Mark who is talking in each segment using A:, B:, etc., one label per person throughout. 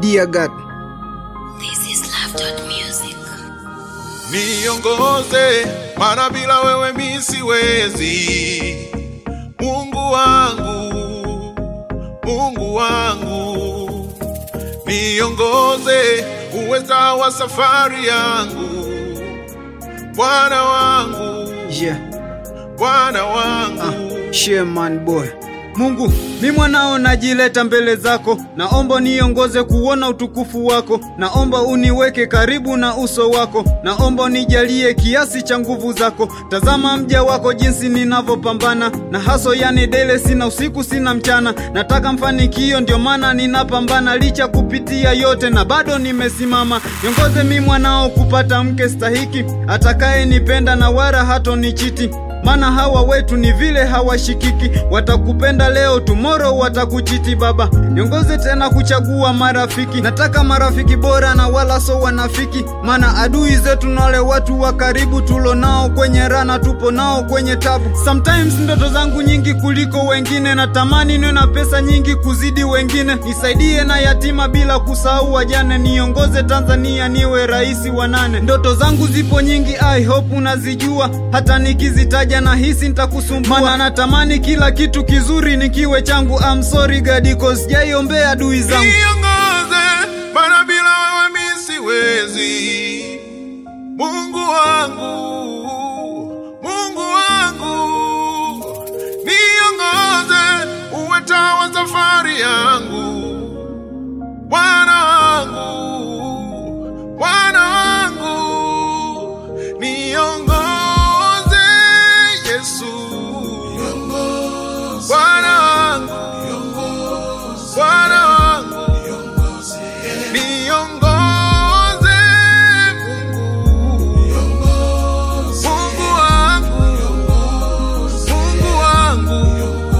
A: Dear God,
B: This is Love Music.
C: Niongoze, maana bila wewe mi siwezi. Mungu wangu, Mungu wangu, niongoze, uweza wa safari yangu, Bwana wangu,
A: yeah,
C: Bwana wangu.
A: uh, share man boy. Mungu, mi mwanao najileta mbele zako, naomba niongoze kuona utukufu wako, naomba uniweke karibu na uso wako, naomba unijalie kiasi cha nguvu zako. Tazama mja wako jinsi ninavyopambana na haso, yani dele, sina usiku sina mchana, nataka mfanikio, ndio maana ninapambana licha kupitia yote, na bado nimesimama. Niongoze mi mwanao kupata mke stahiki, atakaye nipenda na wala hatonichiti maana hawa wetu ni vile hawashikiki, watakupenda leo, tomorrow watakuchiti. Baba, niongoze tena kuchagua marafiki, nataka marafiki bora na wala so wanafiki, maana adui zetu na wale watu wa karibu tulo nao kwenye rana, tupo nao kwenye tabu. Sometimes ndoto zangu nyingi kuliko wengine, natamani niwe na pesa nyingi kuzidi wengine, nisaidie na yatima bila kusahau wajane, niongoze Tanzania niwe rais wa nane. Ndoto zangu zipo nyingi, I hope unazijua, hata nikizitaja na hisi nitakusumbua, maana natamani kila kitu kizuri nikiwe changu. I'm sorry God, cause sijaiombea adui zangu.
C: Niongoze, maana bila wewe mi siwezi. Mungu wangu, Mungu wangu, niongoze, uwe taa wa safari yangu, Bwana wangu, Bwana wangu, niongoze Yesu, Bwana wangu, Bwana wangu, niongoze Mungu, Mungu wangu, Mungu wangu.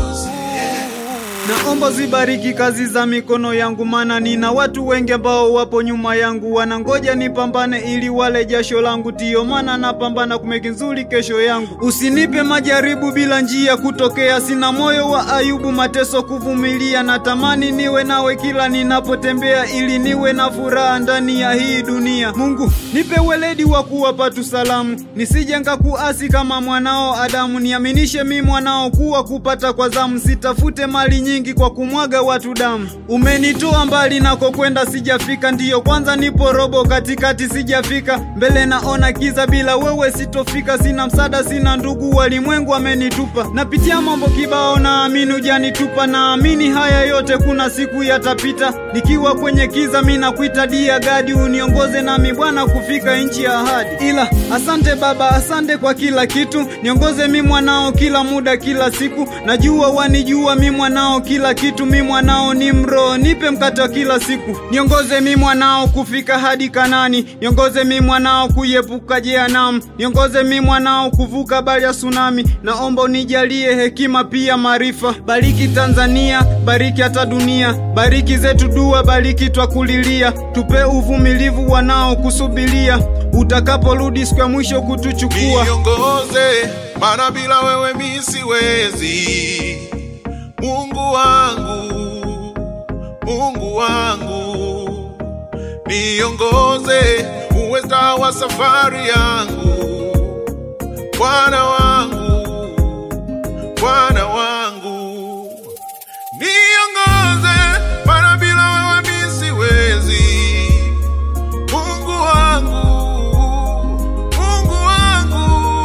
A: Naomba zibariki kazi za mikono yangu, maana nina watu wengi ambao wapo nyuma yangu, wanangoja nipambane ili wale jasho langu. Tiyo maana napambana kumeki nzuri kesho yangu. Usinipe majaribu bila njia kutokea, sina moyo wa Ayubu, mateso kuvumilia. Natamani niwe nawe kila ninapotembea, ili niwe na furaha ndani ya hii dunia. Mungu, nipe weledi wa kuwapa tu salamu, nisije kuasi kama mwanao Adamu. Niaminishe mi mwanao kuwa kupata kwa zamu, sitafute mali nyingi kwa kumwaga watu damu. Umenitoa mbali nako kwenda sijafika, ndiyo kwanza nipo robo, katikati sijafika, mbele naona kiza, bila wewe sitofika. Sina msaada, sina ndugu, walimwengu amenitupa. Napitia mambo kibao, naamini hujanitupa, naamini haya yote kuna siku yatapita. Nikiwa kwenye kiza, mi nakuita dia gadi, uniongoze nami Bwana kufika nchi ya ahadi. Ila asante Baba, asante kwa kila kitu, niongoze mi mwanao kila muda, kila siku. Najua wanijua mi mwanao kila kitu, mi mwanao ni mroho, nipe mkate wa kila siku. Niongoze mi mwanao kufika hadi Kanani, niongoze mi mwanao kuiepuka jehanamu, niongoze mi mwanao kuvuka bahari ya tsunami. Naomba unijalie hekima pia maarifa. Bariki Tanzania, bariki hata dunia, bariki zetu dua, bariki twakulilia, tupe uvumilivu wanao kusubiria, utakaporudi siku ya mwisho kutuchukua.
C: Niongoze, maana bila wewe mi siwezi. Mungu wangu, Mungu wangu, niongoze, uweza wa safari yangu, Bwana wangu, Bwana wangu, niongoze, maana bila wewe mi siwezi. Mungu wangu, Mungu wangu,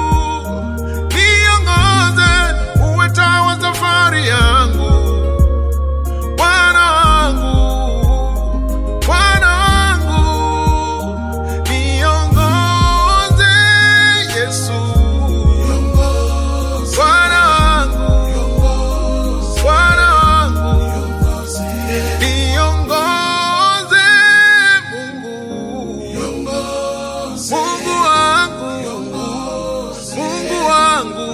C: niongoze, uwe taa wa safari yangu, Bwana wangu, Bwana wangu, niongoze Yesu, Bwana wangu, Bwana wangu, niongoze Mungu, Mungu wangu, Mungu wangu.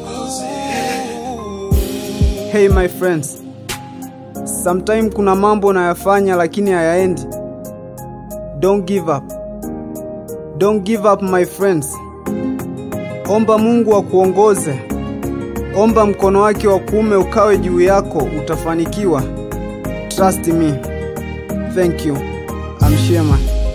A: Hey my friends, sometime kuna mambo nayafanya lakini hayaendi. Don't give up. Don't give up my friends. Omba Mungu akuongoze. Omba mkono wake wa kuume ukawe juu yako, utafanikiwa. Trust me. Thank you.
D: amshie man